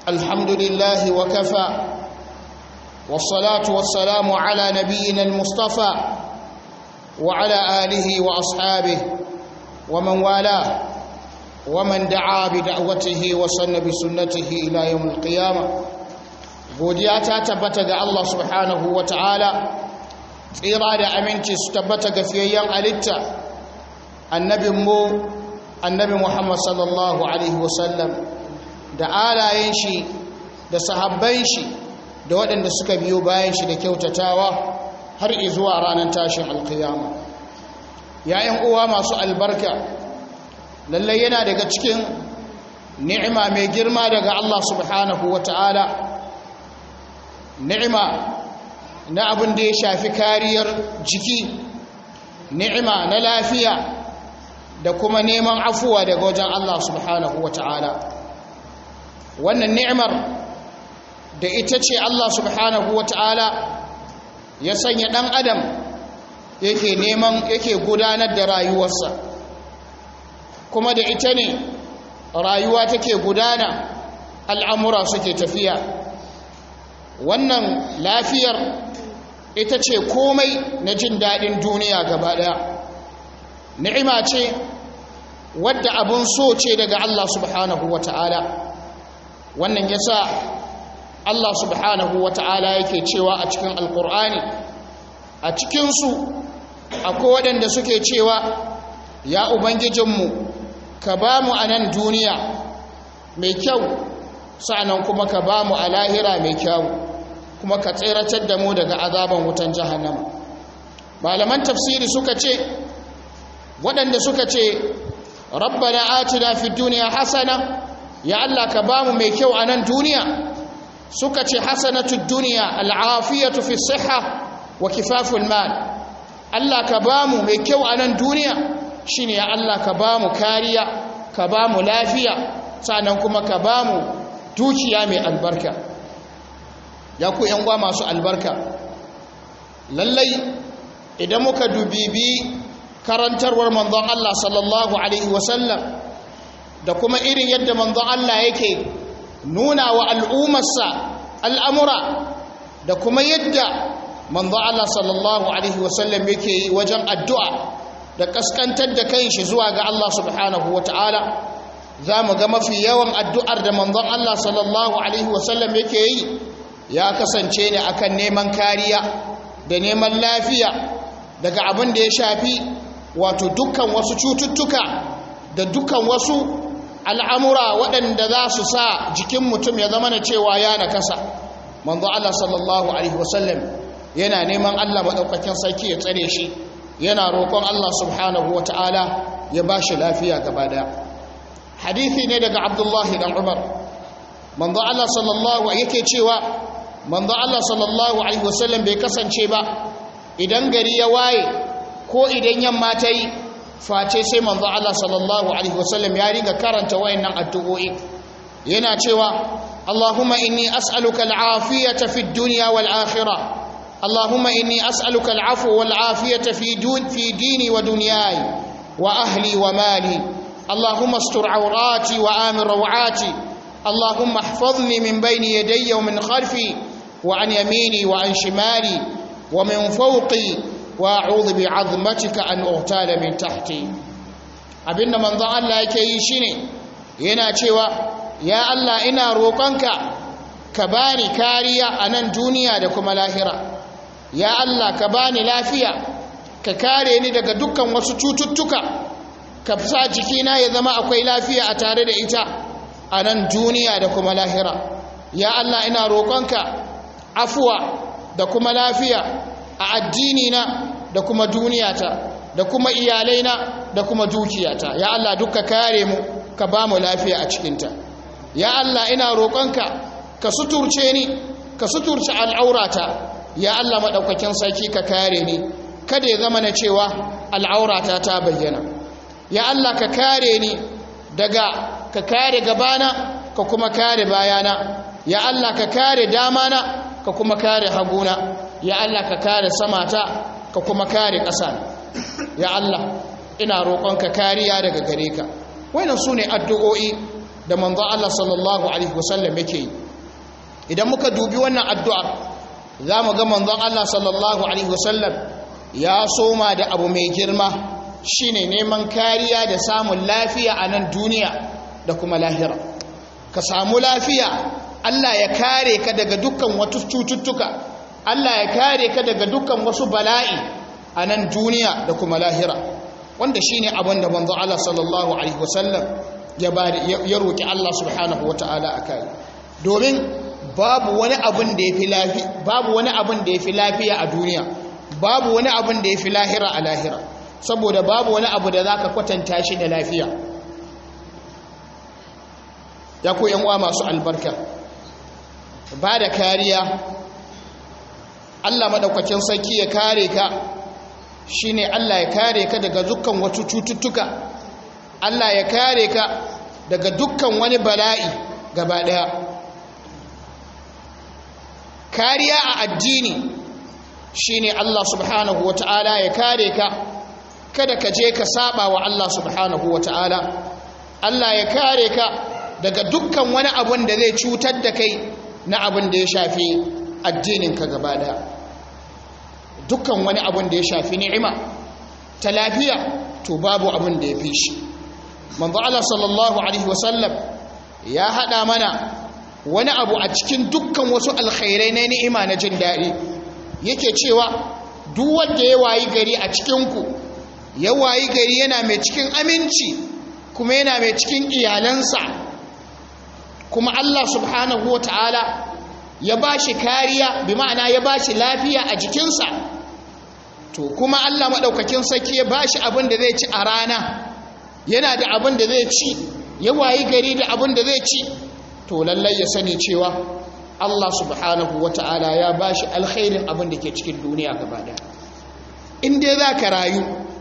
الحمد لله وكفى والصلاة والسلام على نبينا المصطفى وعلى آله وأصحابه ومن والاه ومن دعا بدعوته وسن بسنته إلى يوم القيامة godiya ta tabbata ga Allah subhanahu wa ta'ala tsira da aminci su tabbata ga fiyayyen alitta annabinmu annabi Muhammad sallallahu Alaihi wasallam da alayen shi da sahabban shi da waɗanda suka biyo bayan shi da kyautatawa har izuwa ranar tashin alkiyama yayin uwa masu albarka lallai yana daga cikin ni'ima mai girma daga Allah subhanahu wa ta'ala ni'ima na abin da ya shafi kariyar jiki ni'ima na lafiya da kuma neman afuwa daga wajen Allah subhanahu wa ta'ala wannan ni'imar da ita ce Allah subhanahu wa ta'ala ya sanya ɗan adam yake neman yake gudanar da rayuwarsa kuma da ita ne rayuwa take gudana al'amura suke tafiya wannan lafiyar ita ce komai na jin daɗin duniya gaba ɗaya ni'ima ce wadda abun so ce daga Allah subhanahu wa ta'ala wannan ya sa Allah subhanahu wa ta'ala yake cewa a cikin alkur'ani a cikinsu akwai waɗanda suke cewa ya ubangijinmu ka ba mu a nan duniya mai kyau sa'anan kuma ka ba mu a lahira mai kyau kuma ka tseratar da mu daga azaban wutan jahannama malaman tafsiri suka ce waɗanda suka ce rabbana atina fi duniya hasana ya Allah ka ba mu mai kyau a nan duniya suka ce hasanatu duniya al'afiyatu fi siha wa kifaful mal Allah ka ba mu mai kyau a nan duniya shine ya Allah ka ba mu kariya ka ba mu lafiya sannan kuma ka ba mu dukiya mai albarka ya ku uwa masu albarka lallai idan muka dubibi karantarwar manzon Allah sallallahu alaihi wasallam da kuma irin yadda manzon Allah yake nuna wa al'ummarsa al'amura da kuma yadda manzon Allah sallallahu alaihi wasallam yake yi wajen addu'a da kaskantar da kanshi zuwa ga Allah subhanahu wa ta'ala za mu ga mafi yawan addu'ar da manzon Allah sallallahu Alaihi wasallam yake yi ya kasance ne akan neman kariya da neman lafiya daga abin da ya shafi wato dukkan wasu cututtuka da dukkan wasu al'amura waɗanda za su sa jikin mutum ya zama na cewa ya na kasa manzon Allah sallallahu Alaihi wasallam yana neman Allah maɗaukakin sarki ya tsare shi yana roƙon Allah subhanahu wa ta'ala ya ba shi lafiya gaba daya hadithi ne daga abdullahi dan umar manzo Allah sallallahu yake cewa manzo Allah sallallahu alaihi wasallam bai kasance ba idan gari ya waye ko idan yamma ta yi face sai manzo Allah sallallahu alaihi wasallam ya riga karanta wayannan addu'o'i yana cewa Allahumma inni as'aluka al'afiyata fid dunya wal akhirah اللهم إني أسألك العفو والعافية في, دون في ديني ودنياي وأهلي ومالي اللهم استر عوراتي وآمن روعاتي اللهم احفظني من بين يدي ومن خلفي وعن يميني وعن شمالي ومن فوقي وأعوذ بعظمتك أن أغتال من تحتي abinda manzon Allah yake yi shine yana cewa ya Allah ina roƙonka ka bani kariya a nan duniya da kuma lahira ya Allah ka bani lafiya ka kare ni daga dukkan wasu cututtuka ka sa jikina ya zama akwai lafiya a tare da ita a nan duniya da kuma lahira ya Allah ina roƙonka afuwa da kuma lafiya a addinina da kuma duniyata da kuma iyalaina da kuma dukiyata ya Allah duka kare mu ka ba mu lafiya a cikinta ya Allah ina roƙonka ka suturce ni ka suturce al'aurata ya Allah maɗaukakin sarki ka kare ni kada ya zama na cewa al'aurata ta bayyana ya Allah ka kare ni daga ka kare gabana ka kuma kare bayana ya Allah ka kare damana ka kuma kare haguna ya Allah ka kare samata ka kuma kare ƙasa ya Allah ina roƙonka kariya daga gare ka wannan su ne addu'o'i da manzon Allah sallallahu alaihi wasallam yake yi idan muka dubi wannan addu'ar za mu ga manzon Allah sallallahu alaihi wasallam ya soma da abu mai girma shine neman kariya da samun lafiya a nan duniya da kuma lahira ka samu lafiya Allah ya kare ka daga dukkan wasu cututtuka Allah ya kare ka daga dukkan wasu bala'i a nan duniya da kuma lahira wanda shine abin da manzo Allah sallallahu alaihi wasallam ya ya roki Allah subhanahu wataala akai domin babu wani abin da yafi lafiya babu wani abin da yafi lafiya a duniya babu wani abin da yafi lahira a lahira saboda babu wani abu da zaka kwatanta shi da lafiya ya ku yan uwa masu albarka ba da kariya Allah madaukakin sarki ya kare ka shine Allah ya kare ka daga dukkan wasu cututtuka Allah ya kare ka daga dukkan wani bala'i gaba daya kariya a addini shine Allah subhanahu wata'ala ya kare ka kada ka je ka saba wa Allah subhanahu wata'ala Allah ya kare ka daga dukkan wani abun da zai cutar da kai na abin da ya shafi addininka gaba daya dukkan wani abin da ya shafi ni'ima ta lafiya to babu abin da ya fi shi manzo Allah sallallahu alaihi wasallam ya hada mana wani abu a cikin dukkan wasu alkhairai na ni'ima na jin daɗi yake cewa duk wanda ya wayi gari a cikin ku ya wayi gari yana mai cikin aminci kuma yana mai cikin iyalansa kuma Allah subhanahu wa ta'ala ya ba shi kariya bi ma'ana ya ba shi lafiya a jikinsa to kuma Allah maɗaukakin sarki ya ba shi abin da zai ci a rana yana da abin da zai ci ya wayi gari da abin da zai ci to lallai ya sani cewa Allah subhanahu wa ta'ala ya ba shi alkhairin abin da ke cikin duniya gaba ɗaya in dai za ka rayu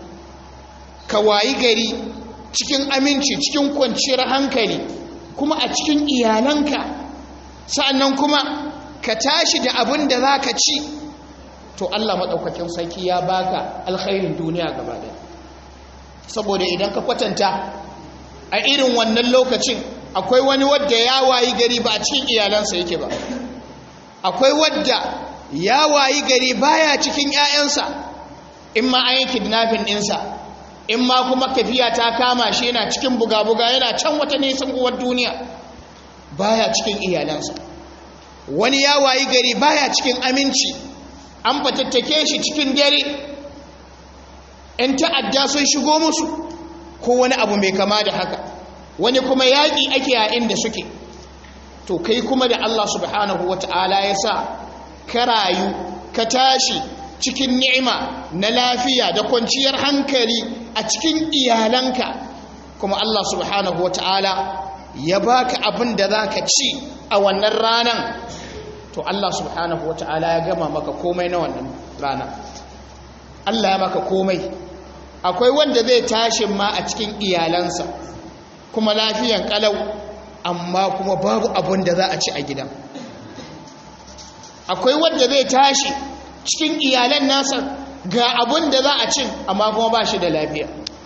ka wayi gari cikin aminci cikin kwanciyar hankali kuma a cikin iyalanka sa'annan kuma ka tashi da abin da za ka ci to Allah maɗaukakin sarki ya baka alkhairin duniya gaba ɗaya saboda idan ka kwatanta a irin wannan lokacin akwai wani wadda ya wayi gari ba a cikin iyalansa yake ba akwai wadda ya wayi gari baya cikin 'ya'yansa in ma an yi kidnapping ɗinsa in ma kuma tafiya ta kama shi yana cikin buga-buga yana can wata nisan uwar duniya baya cikin iyalansa wani ya wayi gari baya cikin aminci an fatattake shi cikin dare ‘yan ta'adda sun shigo musu ko wani abu mai kama da haka wani kuma yaƙi ake a inda suke to kai kuma da Allah subhanahu wa ta'ala ya sa ka rayu ka tashi cikin ni'ima na lafiya da kwanciyar hankali a cikin iyalanka kuma Allah subhanahu wata'ala ya baka abin da za ka ci a wannan ranan to Allah subhanahu wata'ala ya gama maka komai na wannan rana Allah ya maka komai akwai wanda zai tashi ma a cikin iyalansa kuma lafiyan kalau amma kuma babu abin da za a ci a gidan akwai wanda zai tashi cikin iyalan nasa ga abin da za a cin amma kuma ba shi da lafiya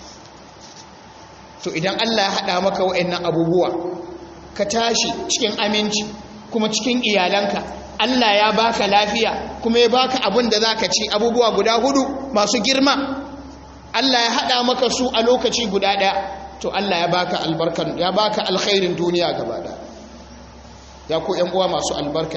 to idan Allah ya haɗa maka wa'annan abubuwa ka tashi cikin aminci kuma cikin iyalanka Allah ya baka lafiya kuma ya baka abin da za ka ci abubuwa guda hudu masu girma Allah ya haɗa maka su a lokaci guda ɗaya to Allah ya baka albarkan ya baka alkhairin duniya gaba ɗaya ya ku ƴan uwa masu albarka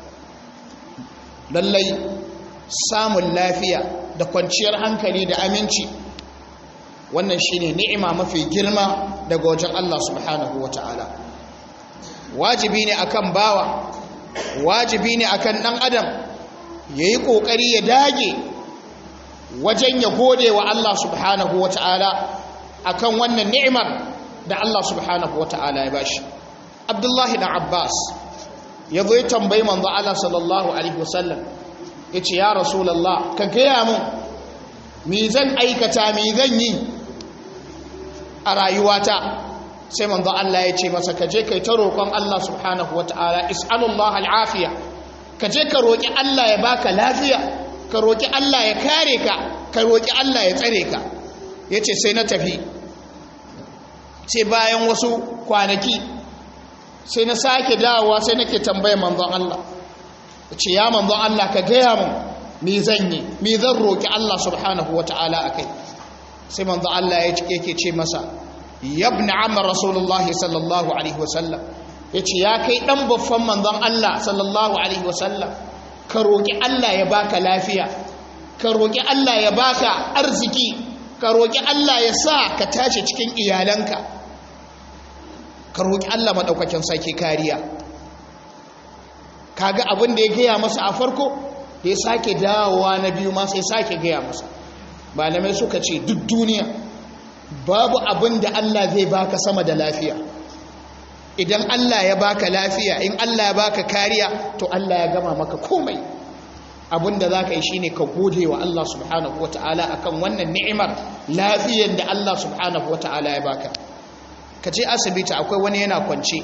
lallai samun lafiya da kwanciyar hankali da aminci wannan shine ni'ima mafi girma daga wajen Allah subhanahu wata'ala wajibi ne akan bawa wajibi ne akan dan adam yayi kokari ya dage wajen ya gode wa Allah subhanahu wata'ala akan wannan ni'imar da Allah subhanahu wata'ala ya bashi Abdullahi dan Abbas ya zo ya tambayi manzo Allah sallallahu alaihi wasallam yace ya rasulullah ka gaya mun me zan aikata me zan yi a rayuwata sai manzo Allah ya ce masa ka je kai ta roƙon Allah subhanahu wataala is'alullah al'afiya ka je ka roƙi Allah ya baka lafiya ka roƙi Allah ya kare ka ka roƙi Allah ya tsare ka yace sai na tafi sai bayan wasu kwanaki sai na sake dawowa sai nake tambayar manzon Allah ce ya manzon Allah ka gaya mun me zan yi me zan roki Allah subhanahu wataala akai sai manzon Allah ya yake ce masa yabna amma rasulullahi sallallahu alaihi wasallam yace ya kai dan baffan manzon Allah sallallahu alaihi wasallam ka roki Allah ya baka lafiya ka roki Allah ya baka arziki ka roki Allah ya sa ka tashi cikin iyalanka ka roki Allah madaukakin sarki kariya kaga abin da ya gaya masa a farko da ya sake dawowa na biyu ma sai sake gaya masa malamai suka ce duk duniya babu abin da Allah zai baka sama da lafiya idan Allah ya baka lafiya in Allah ya baka kariya to Allah ya gama maka komai abin da za ka yi shine ka gode wa Allah subhanahu wa ta'ala akan wannan ni'imar lafiyar da Allah subhanahu wa ta'ala ya baka ka ce asibiti akwai wani yana kwance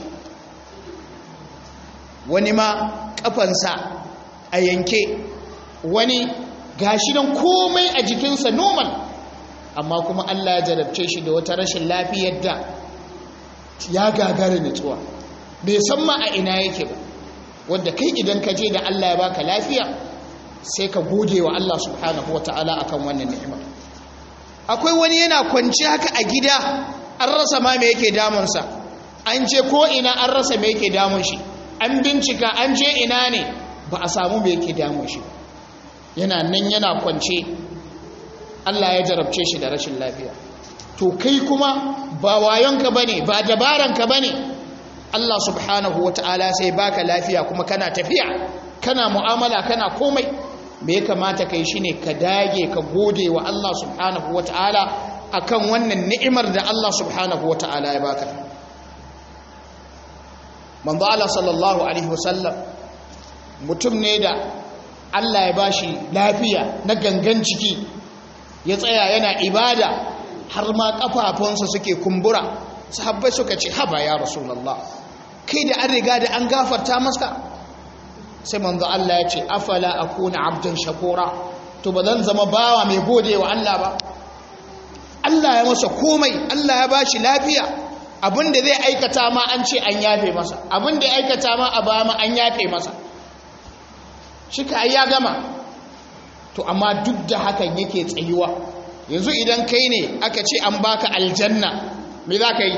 wani ma kafansa a yanke wani gashi nan komai a jikinsa normal amma kuma Allah ya jarabce shi da wata rashin lafiyar da ya gagara nutsuwa bai san ma a ina yake ba wanda kai idan ka je da Allah ya baka lafiya sai ka gode wa Allah subhanahu wataala akan wannan ni'ima akwai wani yana kwanci haka a gida an rasa ma me yake damunsa an je ko ina an rasa me yake damun shi an bincika an je ina ne ba a samu me yake damun shi yana nan yana kwance Allah ya jarabce shi da rashin lafiya to kai kuma ba wayonka bane ba dabaranka bane Allah subhanahu wataala sai baka lafiya kuma kana tafiya kana mu'amala kana komai me ya kamata kai shine ka dage ka gode wa Allah subhanahu wataala akan wannan ni'imar da Allah subhanahu wataala ya baka manzo Allah sallallahu alaihi wasallam mutum ne da Allah ya bashi lafiya na gangan ciki ya tsaya yana ibada har ma kafafunsa suke kumbura sahabbai suka ce haba ya rasulullah kai da an riga da an gafarta masa sai manzo Allah ya ce afala akuna abdan shakura to ba zan zama bawa mai gode wa Allah ba Allah ya masa komai Allah ya bashi lafiya abinda zai aikata ma an ce an yafe masa abinda ya aikata ma a ba ma an yafe masa shi ka ya gama to amma duk da hakan yake tsayuwa yanzu idan kai ne aka ce an baka aljanna me za ka yi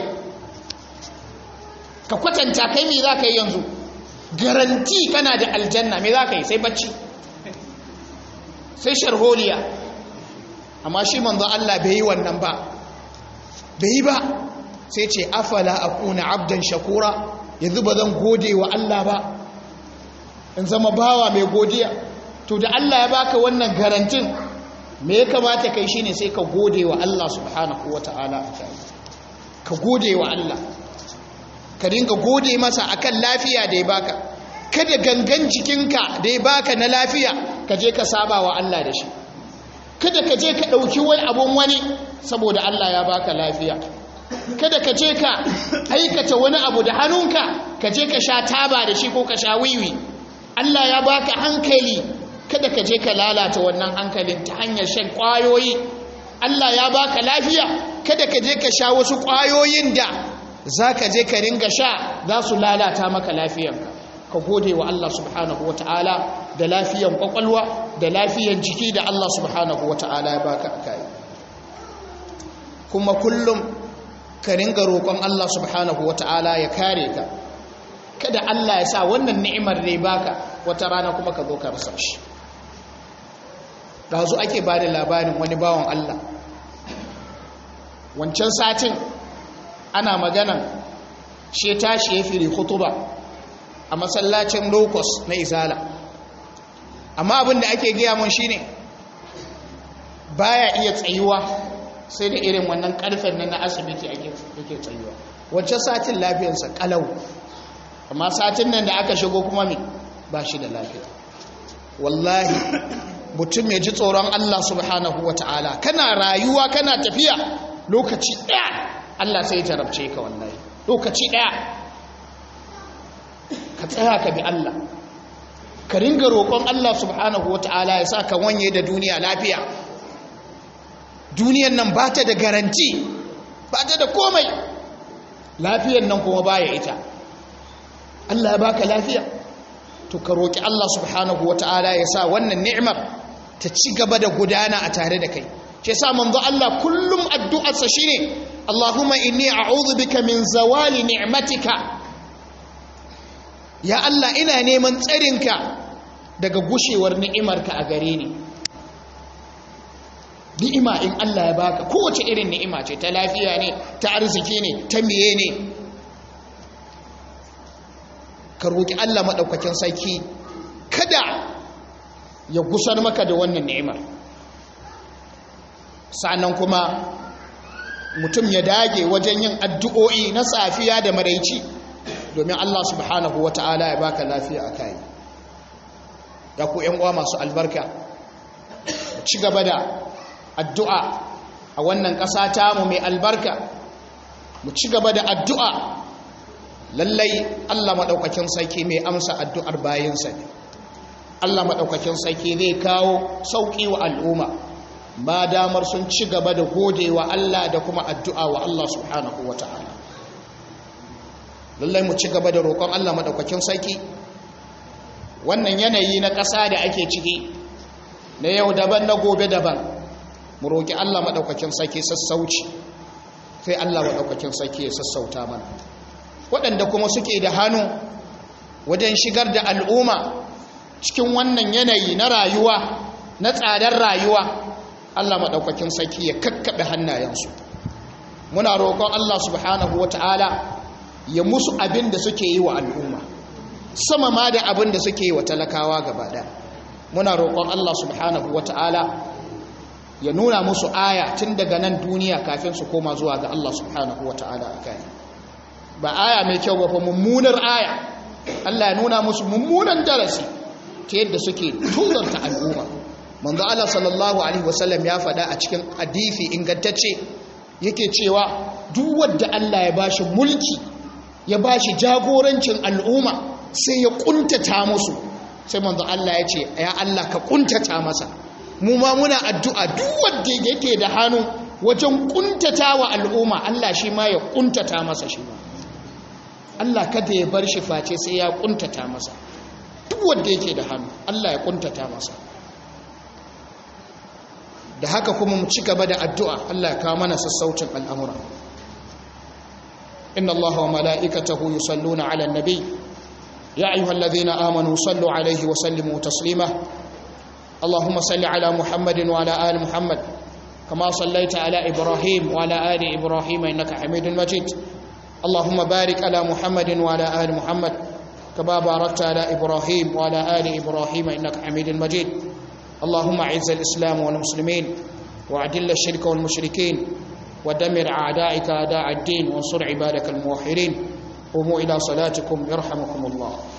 ka kwatanta kai me za ka yi yanzu garanti kana da aljanna me za ka yi sai bacci sai sharholiya amma shi manzo Allah bai yi wannan ba bai yi ba sai ce afala akuna abdan shakura yanzu ba zan gode wa Allah ba in zama bawa mai godiya to da Allah ya baka wannan garantin me ya kamata kai shine sai ka gode wa Allah subhanahu wataala ka gode wa Allah ka dinga gode masa akan lafiya da ya baka kada gangan jikinka da ya baka na lafiya ka je ka saba wa Allah da shi kada ka je ka ɗauki wani abun wani saboda Allah ya baka lafiya kada ka je ka aikata wani abu da hannunka ka je ka sha taba da shi ko ka sha wiwi Allah ya baka hankali kada ka je ka lalata wannan hankalin ta hanyar shan ƙwayoyi Allah ya baka lafiya kada ka je ka sha wasu ƙwayoyin da za ka je ka ringa sha za su lalata maka lafiyanka ka gode wa Allah subhanahu wata'ala da lafiyan kwakwalwa da lafiyan jiki da Allah subhanahu wata'ala ya baka a kai kuma kullum ka ringa roƙon Allah subhanahu wata'ala ya kare ka kada Allah ya sa wannan ni'imar da ya baka wata rana kuma ka zo ka rasa shi ɗazu ake ba da labarin wani bawan Allah wancan satin ana maganan shi tashi ya fili hutuba a masallacin locus na izala amma abin da ake gaya mun shine baya iya tsayuwa sai da irin wannan karfen nan na asibiti ake tsayuwa wancan satin lafiyarsa kalau amma satin nan da aka shigo kuma me ba shi da lafiya wallahi mutum ya ji tsoron Allah subhanahu wa ta'ala kana rayuwa kana tafiya lokaci ɗaya Allah sai jarabce ka wallahi lokaci ɗaya ka tsaya ka bi Allah ka ringa roƙon Allah subhanahu wa ta'ala ya sa ka wanye da duniya lafiya duniyan nan ba ta da garanti ba ta da komai lafiyan nan kuma baya ita Allah ya baka lafiya to ka roki Allah subhanahu wataala ya sa wannan ni'imar ta ci gaba da gudana a tare da kai ce sa manzo Allah kullum addu'arsa shine Allahumma inni a'udhu bika min zawali ni'matika ya Allah ina neman tsarinka daga gushewar ni'imarka a gare ni ni'ima in Allah ya baka kowace irin ni'ima ce ta lafiya ne ta arziki ne ta miye ne ka roki Allah madaukakin sarki kada ya gusar maka da wannan ni'imar sannan kuma mutum ya dage wajen yin addu'o'i na safiya da maraici domin Allah subhanahu wa ta'ala ya baka lafiya a kai ya ku uwa masu albarka ci gaba da addu'a a wannan ƙasa tamu mai albarka mu ci gaba da addu'a lallai Allah maɗaukakin sarki mai amsa addu'ar bayansa ne Allah maɗaukakin sarki zai kawo sauƙi wa al'umma ba damar sun ci gaba da gode wa Allah da kuma addu'a wa Allah subhanahu wa ta'ala lallai mu ci gaba da roƙon Allah maɗaukakin sarki wannan yanayi na ƙasa da ake ciki na yau daban na gobe daban mu roƙi Allah maɗaukakin sarki sassauci sai Allah maɗaukakin sarki ya sassauta mana waɗanda kuma suke da hannu wajen shigar da al'umma cikin wannan yanayi na rayuwa na tsadar rayuwa Allah maɗaukakin sarki ya kakkaɓe hannayensu muna roƙon Allah subhanahu wa ta'ala ya musu abin da suke yi wa al'umma sama ma da abin da suke yi wa talakawa gaba ɗaya muna roƙon Allah subhanahu wa ta'ala ya nuna musu aya tun daga nan duniya kafin su koma zuwa ga Allah subhanahu wa ta'ala a kai ba aya mai kyau ba fa mummunar aya Allah ya nuna musu mummunan darasi ta yadda suke tuzarta al'umma manzo Allah sallallahu alaihi wasallam ya faɗa a cikin hadisi ingantacce yake cewa duk wanda Allah ya bashi mulki ya bashi jagorancin al'umma sai ya kuntata musu sai manzo Allah ya ce ya Allah ka kuntata masa mu ma muna addu'a duk wanda yake da hannu wajen kuntata wa al'umma Allah shi ma ya kuntata masa shi ma Allah kada ya bar shi face sai ya kuntata masa duk wanda yake da hannu Allah ya kuntata masa da haka kuma mu ci gaba da addu'a Allah ya kawo mana sassaucin al'amura inna Allah wa mala'ikatahu yusalluna 'alan nabi ya ayyuhallazina amanu sallu 'alaihi wa sallimu taslima اللهم صل على محمد وعلى آل محمد كما صليت على إبراهيم وعلى آل إبراهيم إنك حميد مجيد اللهم بارك على محمد وعلى آل محمد كما باركت على إبراهيم وعلى آل إبراهيم إنك حميد مجيد اللهم أعز الإسلام والمسلمين وأعدل الشرك والمشركين ودمر أعدائك أعداء الدين وانصر عبادك الموحدين قوموا إلى صلاتكم يرحمكم الله